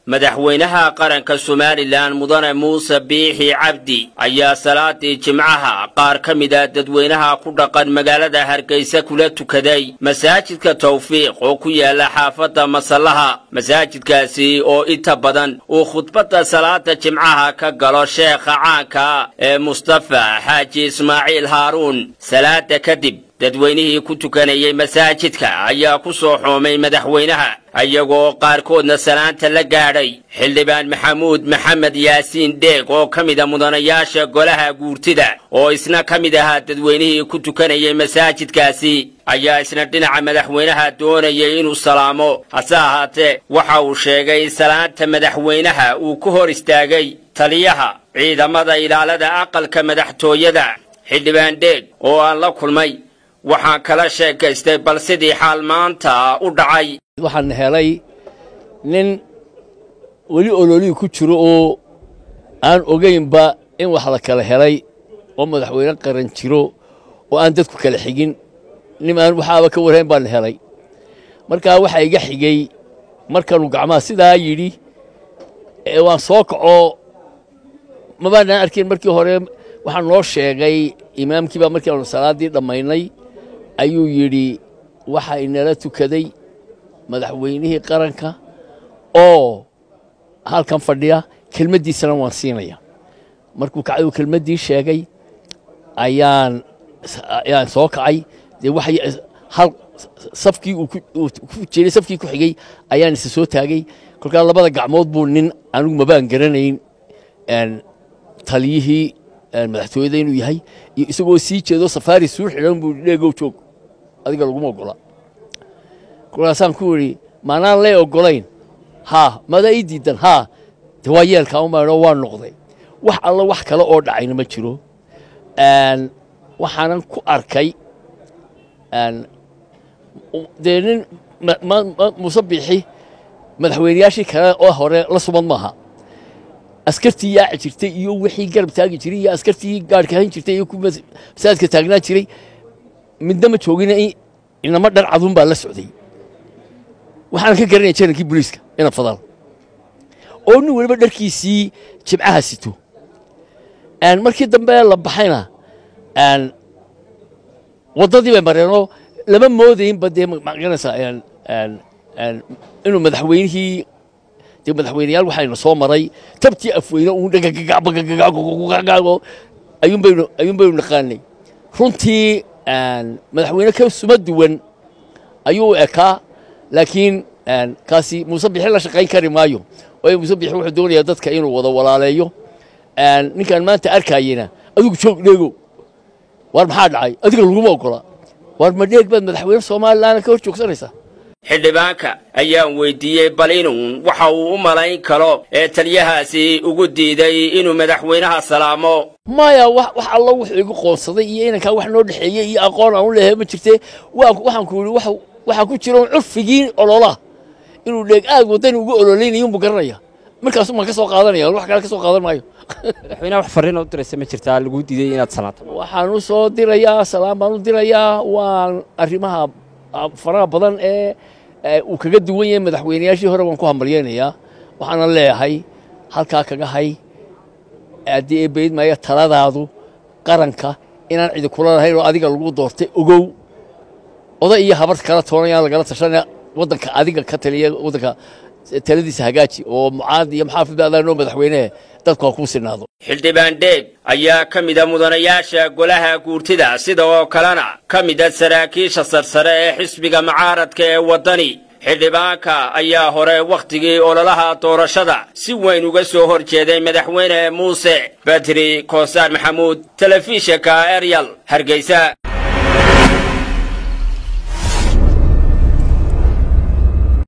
madaxweynaha qaranka somalilan mudane muuse biixi cabdi ayaa salaadii jimcaha qaar ka mid a dadweynaha ku dhaqan magaalada hargeysa kula tukaday masaajidka tawfiiq oo ku yaala xaafadda masallaha masaajidkaasi oo inta badan uu khudbadda salaada jimcaha ka galo sheekha caanka ee mustafa xaaji ismaaciil haaruun salaada kadib dadweynihii ku tukanayay masaajidka ayaa ku soo xoomay madaxweynaha iyagoo qaarkoodna salaanta la gaadhay xildhibaan maxamuud maxamed yaasiin dheeg oo ka mid a mudanayaasha golaha guurtida oo isna ka mid ahaa dadweynihii ku tukanayay masaajidkaasi ayaa isna dhinaca madaxweynaha doonayay inuu salaamo hase ahaatee waxa uu sheegay salaanta madaxweynaha uu ku hor istaagay taliyaha ciidamada ilaalada aqalka madaxtooyada xildhibaan dheeg oo aan la kulmay waxaan kala sheekaystay bal sidii xaal maanta u dhacay waxaan helay nin weli ololihii ku jiro oo aan ogaynba in wax la kala helay oo madaxweyne qaran jiro oo aan dadku kala xigin nin aan waxaaba ka warhayn baan helay markaa waxaa iga xigay markanuu gacmaha sidaa yidhi waan soo kaco mabaanaan arkin markii hore waxaa noo sheegay imaamkii baa markii aanu salaaddii dhammaynay ayuu yidhi waxaa inala tukaday madaxweynihii qaranka oo halkan fadhiya kelmaddiisana waan siinaya markuu kacay uu kelmaddii sheegay ayaan ayaan soo kacay dee wax hal safkii uu ku jiray safkii ku xigay ayaan isa soo taagay kolkaa labada gacmood buu nin anigu mabaan garanayn taliyihii madaxtooyada inuu yahay iyo isagoo sii jeedo safaari suu xidhan buu dheegow joog adiga laguma ogola kolkaasaan ku idhi maanaan lee ogolayn haa madaa ii diidan haa de waa yeelkaa umaadho waa noqday wax alla wax kale oo dhacayna ma jiro waxaanan ku arkay dee nin muuse biixi madaxweynayaashii kale oo hore la sumad maaha askartii yaaci jirtay iyo wixii garab taagi jiray iyo askartii gaarhka hayn jirtay iyo masaajidka taagnaa jiray midna ma joogina inama dhar caduun baa la socday waxaan ka garanaya janankii booliiska ina fadal oo nin weliba dharkiisii jibcaha sito markii dambe la baxayna waddadii bay mareenoo lama moodaynba dee magaranaysaa inuu madaxweynihii dee madaxweyneyaal waxayna soo maray tabtii afweyne uun dhagagagagagagagago ayuun baynu ayuun baynu naqaanay runtii madaxweyne ka suma duwan ayuu ekaa laakiin kaasi muuse bixi la shaqayn kari maayo waayo muuse bixi wuxuu doonayaa dadka inuu wada walaaleeyo ninkaan maanta arkayena adigu joog dheego waar maxaa dhacay adiga laguma ogola waar ma dheeg baad madaxweyne somalilan ka hor joogsanaysaa xildhibaanka ayaan weydiiyey bal inuun waxa uu u malayn karo ee taliyahaasi ugu diiday inuu madaxweynaha salaamo maya wax alla wuxuu igu qoonsaday iyo inankaa wax noo dhexeeyey iyo aqoon aan u leehay ma jirte waxaan ku yidhi waxaa ku jira curfigii ololaha inuu dheeg aag wadan ugu ololaynayo unbuu garanaya markaasu maan ka soo qaadanaya wax kale ka soo qaadan maayo madaxweynaha wax farriin u diraysa ma jirtaa laguu diiday inaad salaato waxaan u soo dirayaa salaam baan u dirayaa waan arrimaha faraha badan ee uu kaga duwan yahay madaxweynayaashii hore waan ku hambalyaynayaa waxaana leeyahay halkaa kaga hay haddii ee bayd maaya taladaadu qaranka inaan cidi kula lahayn oo adiga lagu doortay ogow oday iyo habar kala toonayaan lagala tashanaya waddanka adiga ka taliya waddanka taladiisa hagaaji oo mucaad iyo maxaafid adaanoo madaxweynehe dadku ha kuu sinaado xildhibaan dheeg ayaa ka mida mudanayaasha golaha guurtida sida oo kalena ka mida saraakiisha sarsare ee xisbiga mucaaradka ee waddani xildhibaanka ayaa hore wakhtigii ololaha doorashada si weyn uga soo hor jeeday madaxweyne muuse badri koonsaar maxamuud telefishinka eryal hargeysa